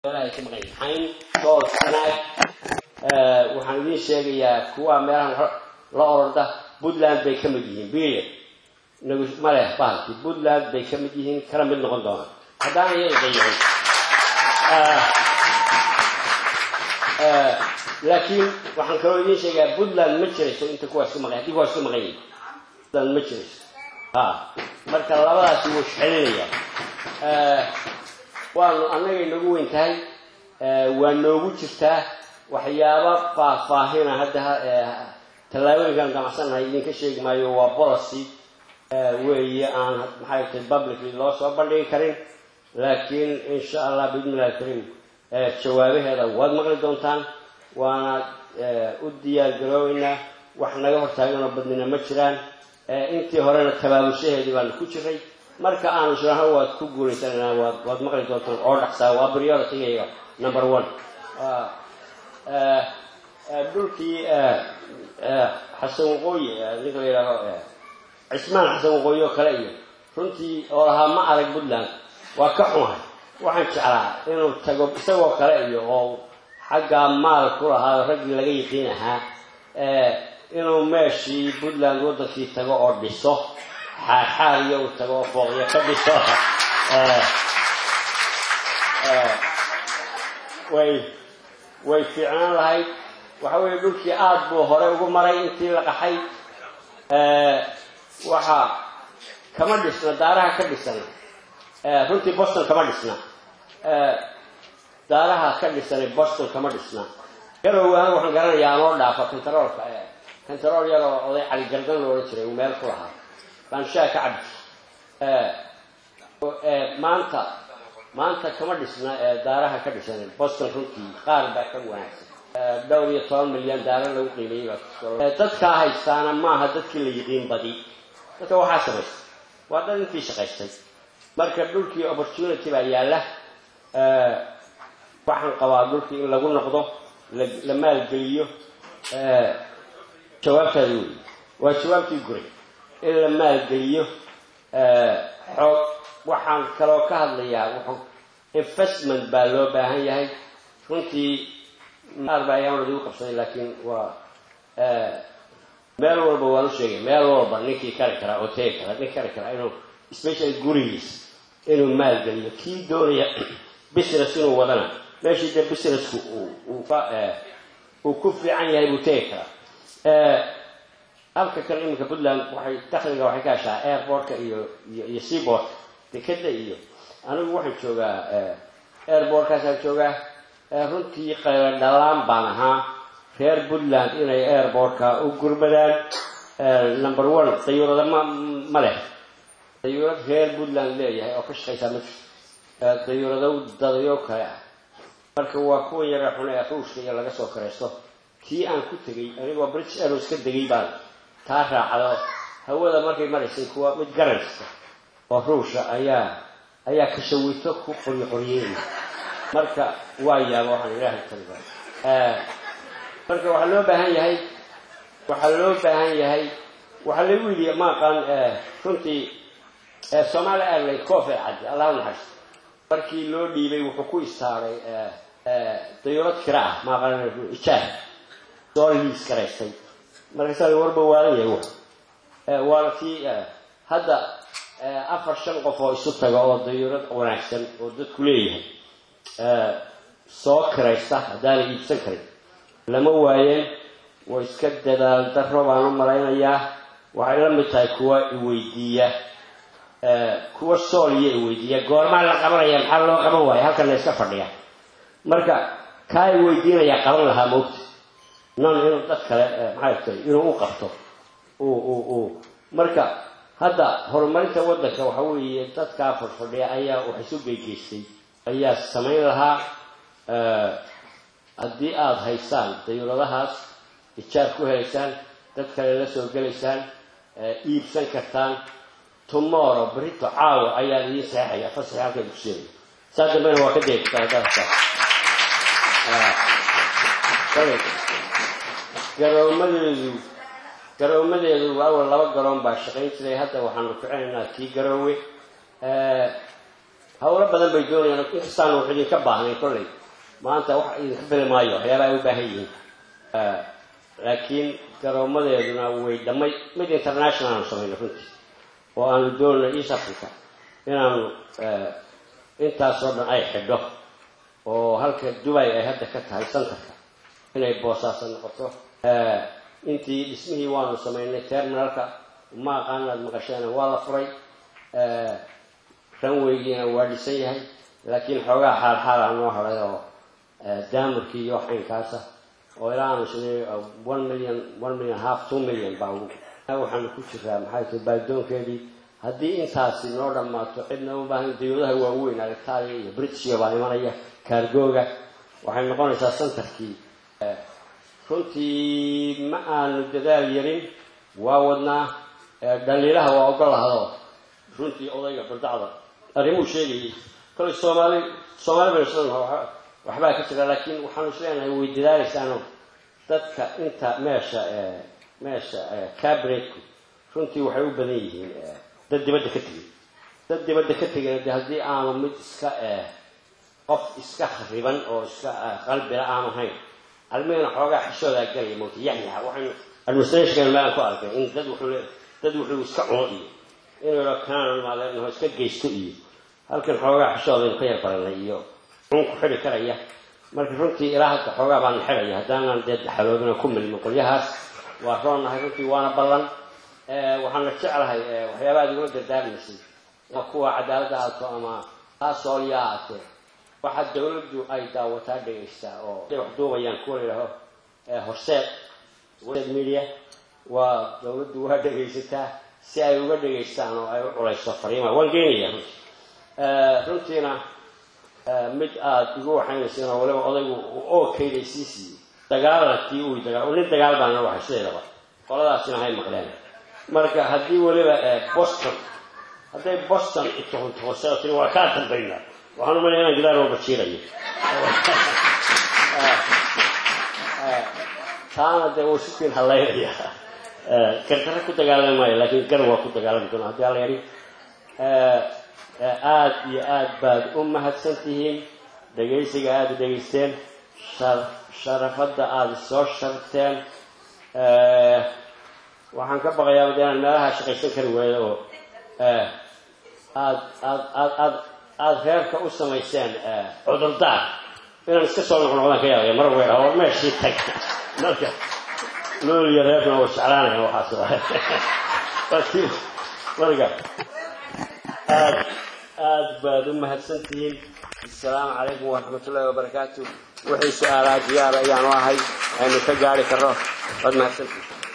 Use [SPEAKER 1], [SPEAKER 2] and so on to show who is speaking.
[SPEAKER 1] xayn dood sanaag waxaan idiin sheegayaa kuwa meelahan la orda puntland bay ka mid yihiin beriod nagu maleh bahalki puntland bay ka mid yihiin kala mid noqon doonaan haddaan iyaga dayahin laakiin waxaan kaloo idiin sheegayaa puntland ma jirayso inta kuwaas ka maqan haddii kuwaas ka maqan yihin puntland ma jirayso ha marka labadaasi wuu isxelinayaan waanu annagay nagu weyn tahay waa noogu jirtaa waxyaaba faahfaahina hadda tallaabooyinkaan gamacsanahay idinka sheegi maayo waa policy weeye aan maxay tahay publicly loo soo bandhigi karin laakiin insha allah biidnillahi alkariim jawaabaheeda waad maqli doontaan waana u diyaar garoobeynaa wax naga hortaaganoo badnina ma jiraan intii horena tabaabushaheedii baanu ku jiray marka aanu shiraho waad ku guulaysananaa waad waad maqli doontaan oo dhaqsaa waa priorityga number one dhulkii xasan waqooyi ninka la yidhaaho cismaan xasan waqooyi oo kale iyo runtii oo lahaa ma arag puntland waa ka xumahay waxaan jeclaa inuu tago isagoo kale iyo oo xaggaa maal ku lahaa raggii laga yiqiin ahaa inuu meeshii puntland waddankii tago oo dhiso xaarxaar iyo uu tago oo fooqyo ka dhiso way way fiicnaan lahayd waxa weeye dhulkii aada buu hore ugu maray intii la qaxay waxa kama dhisna daaraha ka dhisan runtii boston kama dhisna daaraha ka dhisanay boston kama dhisna garowe anigu waxaan garanayaa anoo dhaafa contaroolka contarool yaroo oday cali gardan lo odhan jiray uu meel ku lahaa baan shaa ka cabdi maanta maanta kama dhisna daaraha ka dhisanay boston runtii qaar baa ka wanaagsan dhowr iyo toban milyan daara lagu qiimeeyey baa dadkaa haystaana maaha dadkii la yiqiin badi dadka waxaa samaystay waa dad intii shaqaystay marka dhulkii opportunity baa yaalla waxaan qabaa dhulkii in lagu noqdo la maalgeliyo jawaabtaadi wey waa jawaabtii guray in la maalgeliyo xoog waxaan kaloo ka hadlayaa wuxuu investment baa loo baahan yahay runtii qaar baa ayaan idigu qabsaday laakiin waa meel walba waan u sheegay meel walba ninkii kari karaa oo tegi karaa nin kari karaa inuu special gurigiis inuu maalgeliyo kii doonaya business inuu wadana meeshii dee businessku uu ku fiican yahay buu tegi karaa halka kale iminka puntland waxay dakhliga waxay ka heshaa airportka iyo iyo seaportka dekeda iyo anigu waxaan joogaa airportkaasaan joogaa runtii qayla dhalaan baan ahaa reer puntland inay airportka u gurmadaan number one dayuurada ma ma leh dayuurad reer puntland leeyahay oo ka shaqaysaa ma jirto dayuurado dadayo kale ah marka waa kuwa yara xun ee ruushka iyo laga soo karaysto kii aan ku tegey anigoo british airways ka degay baan taa raacdo hawada markay maraysay kuwa mid garanaysta oo ruusha ayaa ayaa kashawito ku qoryo qoryeynaya marka waa yaaba waxaan ilaahay taliba marka waxaa loo baahan yahay waxaa loo baahan yahay waxaa lagu yidhi ma aqaan runtii somaali airline cofe cad allah naxariisto markii loo dhiibay wuxuu ku istaaray dayurad kira ah ma aqaan ijaar soo liis garaystay markaasaa warba waalan yahay w waana kii hadda afar shan qof oo isu taga oo dayurad wanaagsan oo dadku leeyahay soo kiraysta haddaana iibsan karin lama waayeen way iska dadaal daro baan u malaynayaa waxay la mid tahay kuwa iweydiiya kuwa sooliya iweydiiya goormaa la qabanaya maxaa loo qaban waaya halkan la iska fadhiya marka kaa iweydiinayaa qaban lahaa moogta non inuu dad kale maxay tahay inuu u qabto marka hadda horumarinta waddanka waxa weeye dadkaa fadhfadhiya ayaa wax isu geygeystay ayaa samayn lahaa haddii aada haysaan dayuuradahaas ijaar ku helaysaan dad kale la soo gelaysaan iibsan kartaan tomorrow berito caawa ayaa idiin saxeexaya fasaxi halka dugsiyeeda saa dambena waa ka deegtaa garoomadeedu garoomadeedu awal laba garoon baa shaqayn jiray hadda waxaanu ficinaynaa kii garoowe hawlo badan bay doonayaan inkastaan wax idinka baahnay kolley maanta wax idinka bili maayo waxyaabaha ay u baahan yihiin laakiin garoomadeeduna way dhamay mid international aanu samayno runtii oo aanu doonay east africa inaanu intaasoo dhan ay xidho oo halka dubay ay hadda ka tahay santarka inay boosaaso noqoto intii dhismihii waanu samaynay terminalka ma aqaan inaad maqasheena waa la furay ranweygiina waa dhisan yahay laakiin xoogaa xaalxaala noo haday oo daamurkii iyo wax aynkaasa oo ilaa aanu sinay one million one million half two million baa waxaanu ku jiraa maxay tahay baadidoonkeedii haddii intaasi noo dhammaato cidna u baahan dawladaha waaweyn alitaaliya iyo british baa imanaya kaargooga waxay noqonaysaa santarkii runtii ma aanu dadaal yarin waa wadnaa dhaliilaha waa ogolahado runtii odayga bardacda arrimuu sheegayay kolay soomaali soomaali baynu isla waxbaa ka jira laakiin waxaanu isleenahay way dadaalaysaano dadka inta meesha meesha cabinetku runtii waxay u badan yihiin dad dibadda ka tegay dad dibadda ka tegayna de haddii aanu mid iska qof iska khariban oo iska qalbila aanu hayn almihina xoogaa xishoodaa galaya mowta yaxyaxa waxaynu administrationkan meelan ku arkay in dad wuxuu dad wuxuu iska cuno iyo inuu yidhao kanaan imaadeenaho iska geysto iyo halkan xoogaa xishoodaynu ka yar baranay iyo cun ku xidhi karaya marka runtii ilaa hadda xoogaa baanu xidhaya haddaanan dee daxaloobina ku milmo qolyahaas waa roonahay runtii waana ballan waxaana jeclahay waxyaabaha ad igula dardaarmaysay kuwa cadaaladda aato ama taasoolyaa aatee waxaa dawladdu ay daawataa dhegaystaa oo ay wax duubayaan kuwa layidhaaho horseed media waa dawladdu waa dhegaysataa si ay uga dhegaystaan oo ay u culayso fariimaha waan geenaya runtii runtiina mid aada igu waxaynaysiin oo waliba odaygu oo kayday sii siiyey dagaalantii uu dagaal nin dagaal baana waxay sideedaba qoladaasina hay maqleen marka haddii weliba boston hadday boston ituhuntuhoseo tiri waa kaa dambaynaa waxaan umalaya inaan gidaar walba jiirayo taana dee wuu sikiin hallaynaya gargaro ku dagaalami maayo laakiin gar waa ku dagaalami doona haddii alla yadhi aada iyo aad baad u mahadsan tihiin dhegaysiga aada dhegaysteen sharafadda aada soo sharteen waxaan ka baqayaa de inaan meelaha shaqaysan kari waayo oo aad aad aad aad aada reerka u samayseen cudurdaar inaan iska soo noqnoqdaan ka yaabaya mar weer oo meeshii tag marka lool iyo reerkuna waa jeclaanaya waxaas laakiin marka aad aad baad u mahadsan tihiin assalaamu calaykum waraxmat ullahi wabarakaatu wixii su-aalaha diyaara ayaanu ahay aynu ka gaari karno waad mahadsantihin